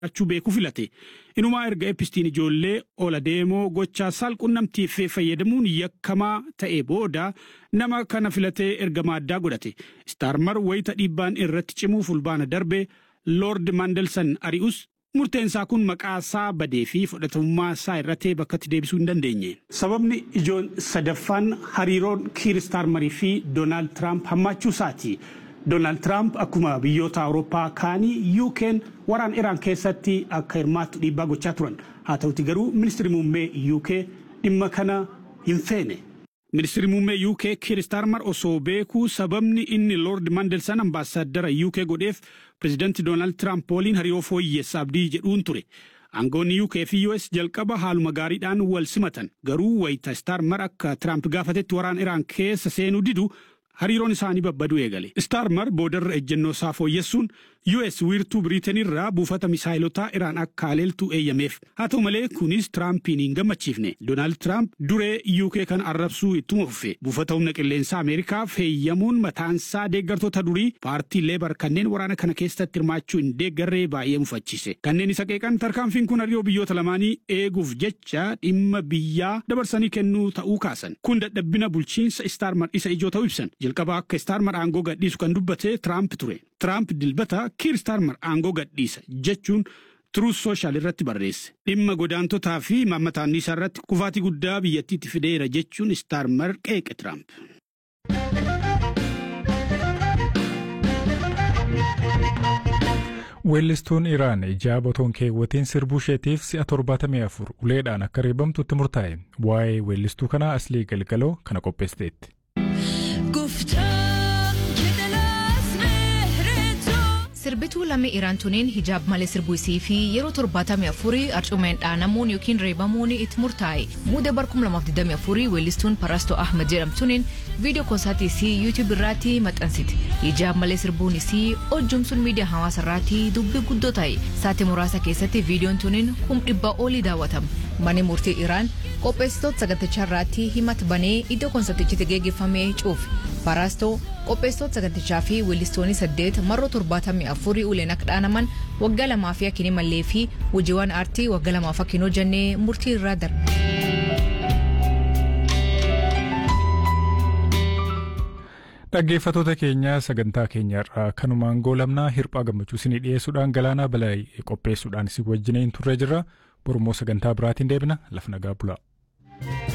achuu beekuu filate inumaa erga epistiin ijoollee ola deemoo gochaa saalqunnamtiif fayyadamuun yakkamaa ta'e booda nama kana filatee ergama addaa godhate istaarmar wayita dhiibbaan irratti cimuu fulbaana darbe loord mandelsan ari'us murteensaa kun maqaa isaa badee fi fudhatamummaa isaa irratti bakkatti deebisuu hin dandeenye. Sababni ijoon sadaffaan hariiroon kiir istaarmarii fi doonaald tiraamp hammaachuu isaati. Doonaald Tiraamp akkuma biyyoota Awurooppaa kaanii UK'n waraan Iraan keessatti akka hirmaattu dhiibbaa gochaa turan. Haa ta'uti garuu ministeerri muummee UK dhimma kana hin feene. Ministeerri muummee UK Kiir Staarmar osoo beekuu sababni inni Lord Mandelsan ambaasaaddara UK godheef pirezidaantii Doonaald Tiraamp waliin hariiroo fooyyessa abdii jedhuun ture. Aangoonni UK fi US jalqaba haaluma gaariidhaan wal simatan garuu wayita Staarmar akka Tiraamp gaafatetti waraan Iraan keessa seenuu didu hariiroon isaanii babbaduu eegale. Staarmar boodarra ejjennoo isaa fooyyessuun US wiirtuu Biriitenirraa buufata misaayilotaa Iraan akka haleeltu eeyyameef. Haa ta'u malee kunis Tiraampiin hin gammachiifne. Doonaald Tiraamp duree UK kan arrabsuu ittuma fufe. Buufata humna qilleensaa Ameerikaaf heeyyamuun mataansaa deeggartoota durii paartii Leebar kanneen waraana kana keessatti hirmaachuu hin deeggarree baay'ee mufachiise. Kanneen isa qeeqan tarkaanfiin kun hariiroo biyyoota lamaanii eeguuf jecha dhimma biyyaa dabarsanii kennuu ta'uu kaasan. Kun dadhabbina bulchiinsa Staarmar isa ijoo ta'uu ibsan. Jalqaba akka Staarmar aangoo gadhiisu kan dubbate Tiraamp ture. Tiraamp dilbata Kiir Staarmar aangoo gadhiisa jechuun Truus Sooshaal irratti barreesse. Dhimma godaantotaa fi maammataan isaa irratti kufaatii guddaa biyyattiitti fideera jechuun Staarmar qeeqe Tiraamp. Weellistuun Iraan ijaa botoon keewwatiin sirbuu isheetiif si'a 74 uleedhaan akka reebamtutti murtaa'e. Waa'ee weellistuu kanaa aslii galgaloo kana qopheessiteetti. Sirbituu lammii Iraan tuniin hijaab malee sirbuu isii fi yeroo 74 arcumeen dhaanamuun yookiin reebamuun itti murtaa'e. Muuda bar 2024 weellistuun Parastoo Ahmed jedhamtuuniin viidiyoo koonsaatii isii yuutiyuub irratti maxxansite. Hijaab malee sirbuun isii hojjumsuun miidiyaa hawaasa irratti dubbii guddoo ta'e. Saatii muraasa keessatti viidiyoon tuniin kum dhibba olii daawwatama. Manni murtii Iraan qopheessitoota sagantichaa irratti himata banee iddoo koonsartichitti geggeeffamee cuufe. Parastoo qopheessitoota sagantichaa fi weellistoonni saddeet marroo torbaatamii afurii uleen akka dhaanaman waggaa lamaa fi akkinii mallee fi hojiiwwan aartii waggaa lamaaf akkinoo jennee murtii irraa darbe. Dhaggeeffattoota keenya sagantaa keenyarraa kanumaan goolabnaa hirphaa gammachuu isinii dhiyeessuudhaan galaanaa balaa qopheessuudhaan isin wajjiniin turre jirra. Borummoo sagantaa biraatiin deebina lafa nagaa bulaa.